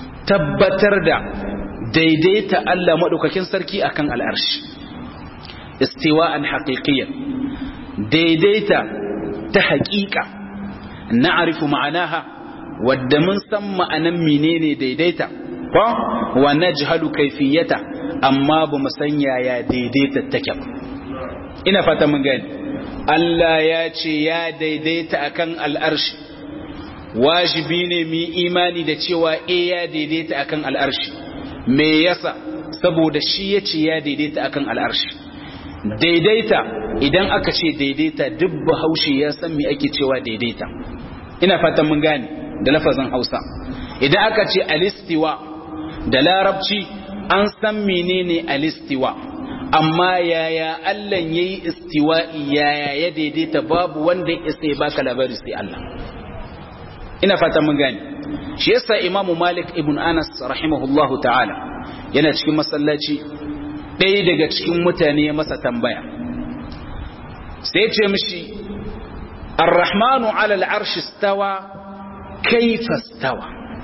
tabbatar da daidaita Allah madaukakin sarki akan al-arsh istiwa'an haqiqiyyan daidaita ta haƙiƙa na'rifu ma'anaha wadda mun san ma'anan menene daidaita ko wa najhalu kayfiyata amma ba mu san yaya daidaita take ba ina fata mun gani Allah ya ce ya daidaita akan al'arshi wajibi ne mu imani da cewa eh ya daidaita akan al'arshi me yasa saboda shi ya ce ya daidaita akan al'arshi daidaita idan aka ce daidaita duk bahaushe ya san me ake cewa daidaita ina fatan mun gane da lafazin hausa idan aka ce alistiwa da larabci an san menene alistiwa amma yaya Allah yayi istiwa'i yaya ya daidaita babu wanda ya isa ya baka labari sai Allah ina fatan mun gane shi yasa imamu malik ibn anas rahimahullahu ta'ala yana cikin masallaci ɗaya daga cikin mutane ya masa tambaya sai ce mishi ar-rahmanu ala al-arshi stawa kaifa stawa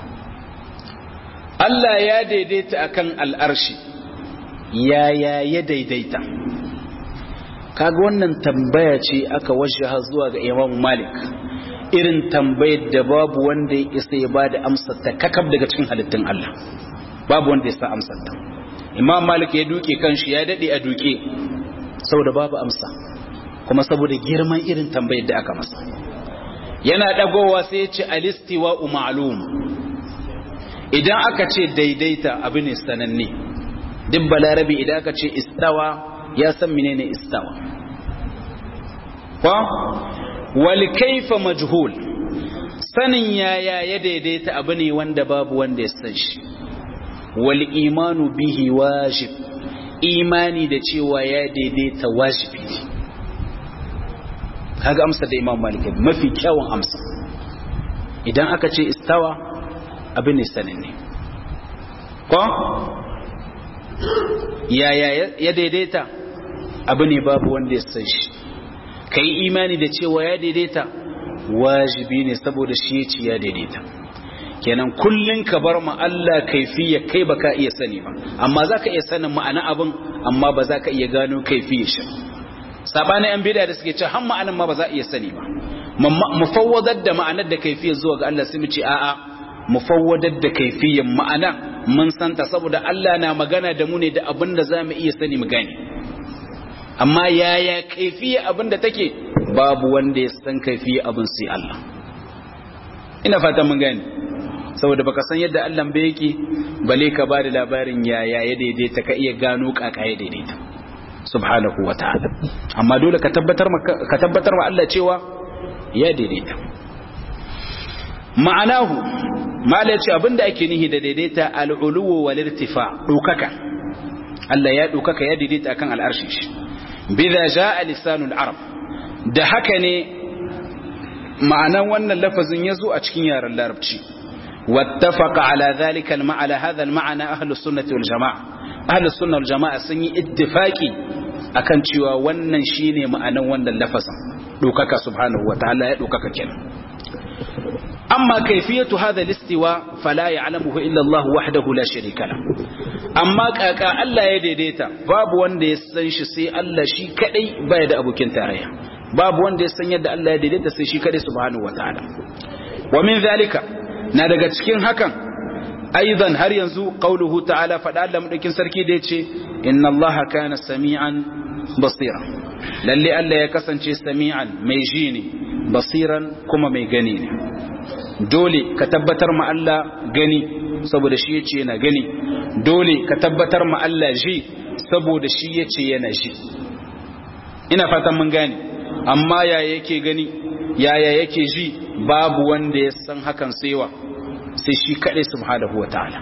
Allah ya daidaita akan al'arshi yaya ya daidaita kaga wannan tambaya ce aka wajaha zuwa ga Imam Malik irin tambayar da babu wanda ya isa ya bada amsar ta kakab daga cikin halittun Allah babu wanda ya sa amsar ta Imam Malik ya duke kanshi ya dade a duke saboda babu amsa kuma saboda girman irin tambayar da aka masa yana dagowa sai ya ce alistiwa ma'lum idan aka ce daidaita abu ne sananne duk balarabi idan aka ce istawa ya san menene istawa kwa wal kaifa majhul sanin yaya ya daidaita abu ne wanda babu wanda ya san shi wal imanu bihi wajib imani da cewa ya daidaita wajibi ne kaga amsa da imam malik mafi kyawun amsa idan aka ce istawa abin ne sananne ko yaya ya daidaita abu ne babu wanda ya san shi ka yi imani da cewa ya daidaita wajibi ne saboda shi ya ci ya daidaita kenan kullum ka bar ma Allah kaifiya kai baka iya sani ba amma za ka iya sanin ma'ana abin amma ba za ka iya gano kaifiya shi sabanin yan bida da suke ce har ma'anan ma ba za a iya sani ba mu fawwadar da ma'anar da kaifiya zuwa ga Allah sai mu ce a'a mu fawwadar da kaifiyan ma'ana mun santa saboda Allah na magana da mu ne da abin da za mu iya sani mu gane amma yaya kaifiya abin da take babu wanda ya san kaifiya abin sai Allah ina fatan mun gane saboda baka san yadda Allah bai yake bale ka ba da labarin yaya ya daidaita ka iya gano kaka ya daidaita subhanahu wa ta'ala amma dole ka tabbatar ka tabbatar wa Allah cewa ya daidaita ma'anahu mala ce abinda ake nihi da daidaita al'uluwu wal irtifa dukaka Allah ya dukaka ya daidaita akan al'arshi shi bidha jaa lisanul arab da haka ne ma'anan wannan lafazin yazo a cikin yaren larabci wattafaqa ala dhalika al-ma'ala hadha al-ma'ana ahlus sunnah wal jamaa ahlus sunnah wal jamaa sun yi ittifaqi akan cewa wannan shine ma'anan wannan lafazin dukaka subhanahu wa ta'ala ya dukaka kenan أما كيفية هذا الاستواء فلا يعلمه إلا الله وحده لا شريك له أما كاكا ألا يديديتا باب وان دي سنش سي ألا شي كدي بايد أبو كنتاريا باب وان دي سن يد ألا يديديتا سي شي كدي سبحانه وتعالى ومن ذلك نادق تشكين هكا أيضا هل ينزو قوله تعالى فدعا لم يكن سركي ديتشي إن الله كان سميعا بصيرا للي ألا يكسن سميعا ميجيني بصيرا كما ميغنيني dole ka tabbatar ma Allah gani saboda shi yace yana gani dole ka tabbatar ma Allah ji saboda shi yace yana ji ina fatan mun gane amma yaya yake gani yaya yake ji babu wanda ya san hakan saiwa sai shi kadai subhanahu wataala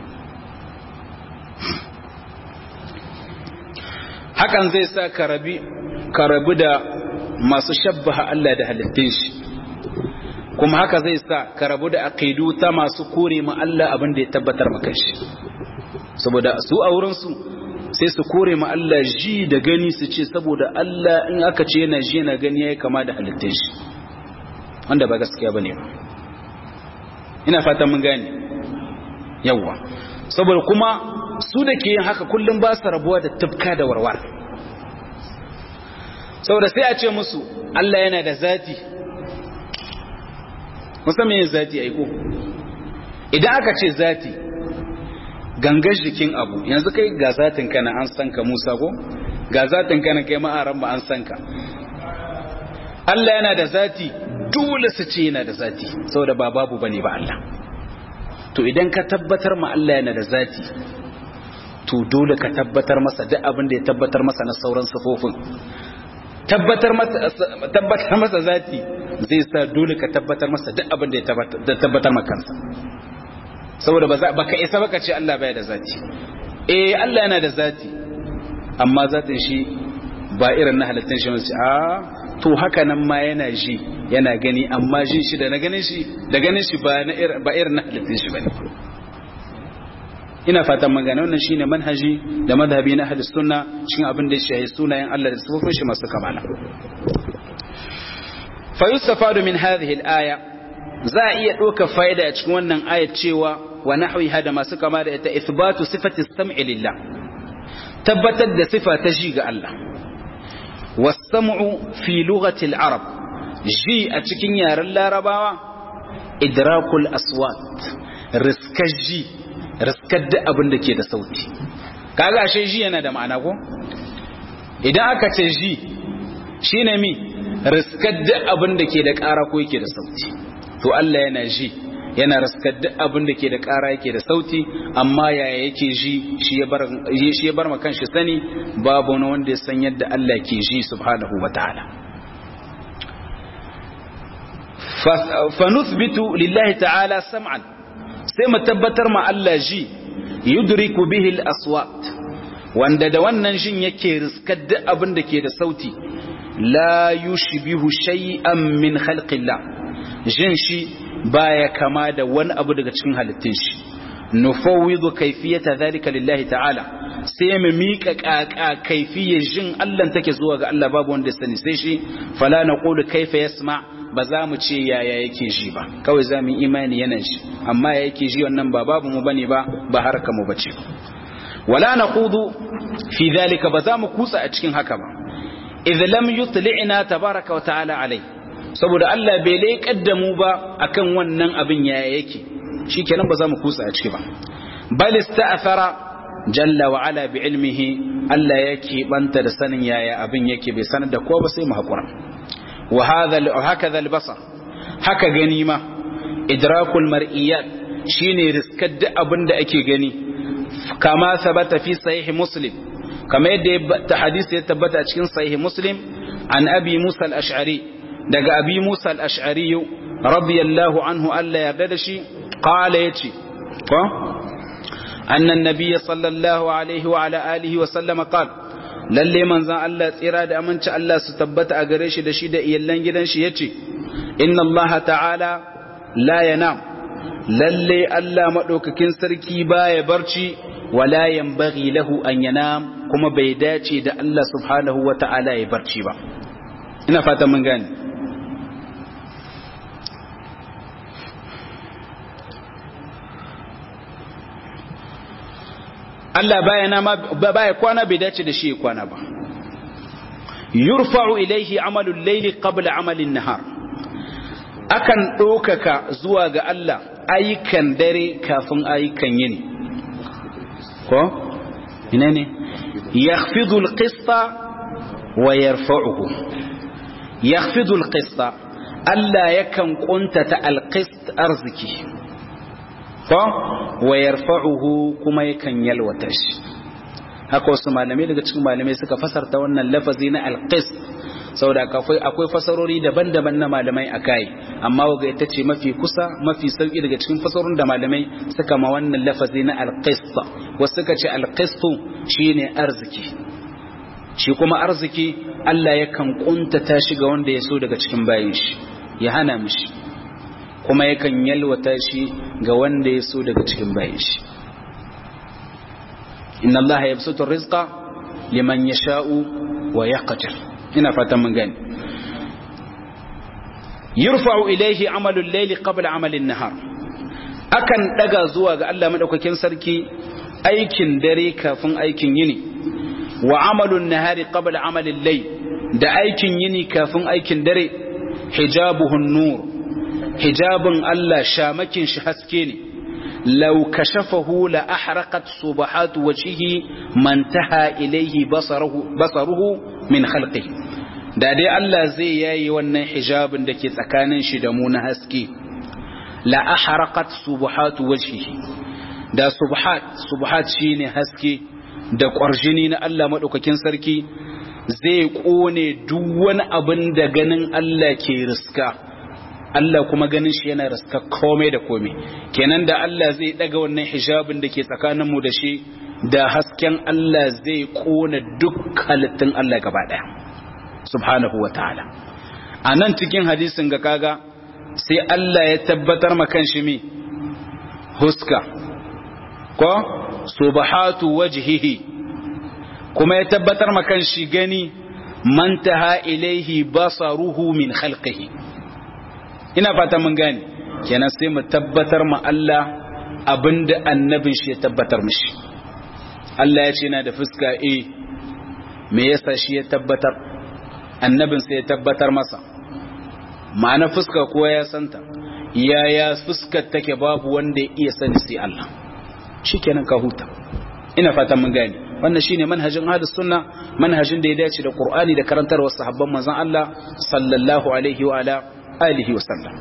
hakan zai sa ka rabi ka rabu da masu shabbaha Allah da halittun shi kuma haka zai sa ka rabu da aqidu ta masu kore ma Allah abin da ya tabbatar maka shi saboda su a wurin su sai su kore ma Allah ji da gani su ce saboda Allah in aka ce yana ji yana gani yayi kama da halittun shi wanda ba gaskiya bane ba ina fatan mun gane yawa saboda kuma su da ke yin haka kullum ba su rabuwa da tafka da warwar saboda sai a ce musu Allah yana da zati musamman yin zati aiko idan aka ce zati gangar jikin abu yanzu kai ga zatin kana an san ka Musa ko ga zatin kana kai ma'aran ba an san ka Allah yana da zati dole su ce yana da zati saboda ba babu bane ba Allah to idan ka tabbatar ma Allah yana da zati to dole ka tabbatar masa duk abin da ya tabbatar masa na sauran sifofin tabbatar masa tabbatar masa zati zai sa dole ka tabbatar masa duk abin da ya tabbatar maka kansa saboda ba ka isa baka ce Allah baya da zati eh Allah yana da zati amma zatin shi ba irin na halittun shi wasu a to haka nan ma yana ji yana gani amma jin shi da na ganin shi da ganin shi ba irin na halittun shi bane ina fatan magana wannan shine manhaji da madhabi na hadis sunna cikin abin da ya shahi sunayen Allah da sifofin shi masu kamala fa yustafadu min hadhihi al-aya za a iya ɗauka fa'ida a cikin wannan ayat cewa wa nahwiha da masu kama da ita ithbatu sifati sam'i lillah tabbatar da sifa ta ji ga Allah was-sam'u fi lughati al-arab ji a cikin yaren larabawa idrakul aswat riskar ji riskar da abin da ke da sauti kaga ashe ji yana da ma'ana ko idan aka ce ji shine mi riskar da abin da ke da ƙara ko yake da sauti to Allah yana ji yana riskar da abin da ke da ƙara yake da sauti amma yaya yake ji shi ya bar shi ya bar ma kanshi sani babu wani wanda ya san yadda Allah ke ji subhanahu wataala fa nuthbitu lillahi ta'ala sam'an sai mu tabbatar ma Allah ji yudriku bihi al-aswat wanda da wannan jin yake riskar da abin da ke da sauti la yushbihu shay'an min khalqillah jin shi baya kama da wani abu daga cikin halittun shi nufawwidu kayfiyata dhalika lillahi ta'ala sai mu mika kaka kaifiyar jin Allah take zuwa ga Allah babu wanda sani sai shi fala naqulu kayfa yasma ba za mu ce yaya yake ji ba kawai za mu imani yana shi amma ya yake ji wannan ba babu mu bane ba ba harka mu bace wala naqudu fi dhalika ba za mu kutsa a cikin haka ba idh lam yutli'na tabaraka wa ta'ala alai saboda Allah bai leƙar da mu ba akan wannan abin yaya yake shikenan ba za mu kutsa a ciki ba bal ista'thara jalla wa ala bi ilmihi Allah yake banta da sanin yaya abin yake bai sanar da ko ba sai mu hakura wa hadha hakaza al-basar haka gani ma idrakul mar'iyat shine riskar da abin da ake gani kama sabata fi sahih muslim kama yadda ta hadisi ya tabbata a cikin sahih muslim an abi musa al-ash'ari daga abi musa al-ash'ari radiyallahu anhu Allah yarda da shi qala yace ko anna an-nabiy sallallahu alaihi wa ala alihi wa sallama qala lalle manzan Allah tsira da aminci Allah su tabbata a gare shi da shi da iyallan gidan shi yace inna Allah ta'ala la yanam lalle Allah madaukakin sarki baya barci wala yanbaghi lahu an yanam kuma bai dace da Allah subhanahu wa ta'ala ya barci ba ina fata mun gane Allah baya nama baya kwana bai dace da shi ya kwana ba yurfa'u ilaihi amalul layli qabla amalin nahar akan ɗaukaka zuwa ga Allah ayyukan dare kafin ayyukan yini ko ina ne yakhfidu alqista wa yarfa'uhu yakhfidu alqista Allah yakan kuntata alqist arziki ko wa yarfa'uhu kuma yakan yalwata shi haka wasu malamai daga cikin malamai suka fasarta wannan lafazi na alqis saboda akwai akwai fasarori daban-daban na malamai akai amma waga ita ce mafi kusa mafi sauki daga cikin fasarorin da malamai suka ma wannan lafazi na alqis wasu suka ce alqistu shine arziki shi kuma arziki Allah yakan kuntata shi ga wanda ya so daga cikin bayin shi ya hana mishi kuma yakan yalwata shi ga wanda ya so daga cikin bayan shi inna allaha yabsutu rizqa liman yasha'u wa yaqdir ina fatan mun gani yurfa'u ilayhi amalul layli qabla amalin nahar akan daga zuwa ga Allah madaukakin sarki aikin dare kafin aikin yini wa amalun nahari qabla amalil layl da aikin yini kafin aikin dare hijabuhun nur hijabin Allah shamakin shi haske ne law kashafahu la ahraqat subahat wajhihi man taha ilayhi basaruhu basaruhu min khalqihi da dai Allah zai yayi wannan hijabin da ke tsakanin shi da mu na haske la ahraqat subahat wajhihi da subhat subhat shine haske da ƙwarjini na Allah maɗaukakin sarki zai ƙone duk wani abin da ganin Allah ke riska Allah kuma ganin shi yana riska komai da komai kenan da Allah zai ɗaga wannan hijabin da ke tsakaninmu da shi da hasken Allah zai ƙone duk halittun Allah gaba ɗaya subhanahu wa ta'ala a nan cikin hadisin ga kaga sai Allah ya tabbatar ma kan shi mi huska ko subhatu wajhihi kuma ya tabbatar makan shi gani mantaha ilaihi basaruhu min khalqihi ina fata mun gane kenan sai mu tabbatar ma Allah abinda annabin shi ya tabbatar mishi Allah ya ce yana da fuska eh me yasa shi ya tabbatar annabin sai ya tabbatar masa ma'ana fuska kowa ya santa yaya fuskar take babu wanda ya iya sani sai Allah shikenan ka huta ina fatan mun gane wannan shine manhajin ahlus sunna manhajin da ya dace da qur'ani da karantarwar sahabban manzon Allah sallallahu alaihi wa ala alihi wa sallam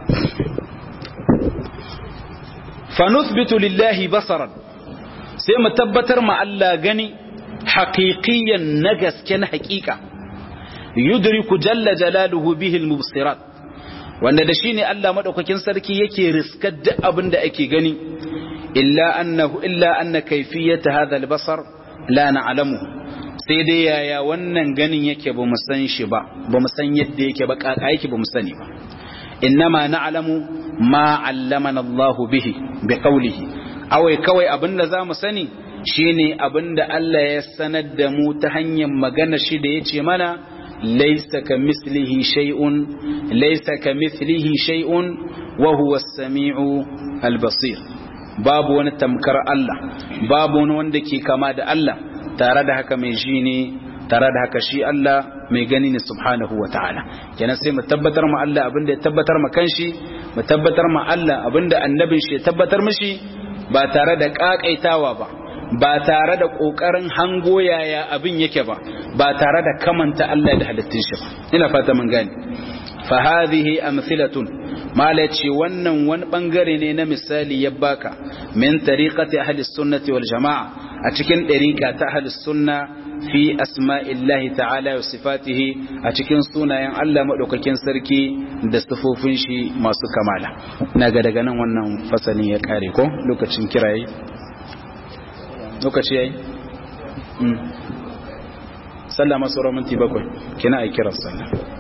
fa nuthbitu lillahi basaran sai mu tabbatar ma Allah gani haqiqiyan na gaske na haqiqa yudriku jalla jalaluhu bihi al-mubsirat wanda da shine Allah madaukakin sarki yake riskar duk abin da ake gani illa annahu illa anna kayfiyata hadha albasar la na'lamuhu sai dai yaya wannan ganin yake ba mu san shi ba ba mu san yadda yake ba kaka yake ba mu sani ba innama na'lamu ma 'allamana Allah bihi bi qawlihi awai kawai abinda zamu sani shine abinda Allah ya sanar da mu ta hanyar magana shi da yace mana laysa kamislihi shay'un laysa kamithlihi shay'un wa huwa as-sami'u al-basir babu wani tamkar Allah babu wani wanda ke kama da Allah tare da haka mai ji ne tare da haka shi Allah mai gani ne subhanahu wa ta'ala kenan sai mu tabbatar ma Allah abinda ya tabbatar ma kanshi mu tabbatar ma Allah abinda annabin shi ya tabbatar mishi ba tare da kakaitawa ba ba tare da kokarin hango yaya abin yake ba ba tare da kamanta Allah da halittun shi ba ina fata mun gane fa hadhihi amthilatun mala ce wannan wani bangare ne na misali ya baka min tariqati ahli sunnati wal jamaa a cikin dariqa ta ahli sunna fi asma'illahi ta'ala wa sifatihi a cikin sunayen Allah madaukakin sarki da sifofin shi masu kamala ina ga daga nan wannan fasalin ya kare ko lokacin kirayi lokaci yayi mm sallama sauran minti bakwai kina ai kiran sallah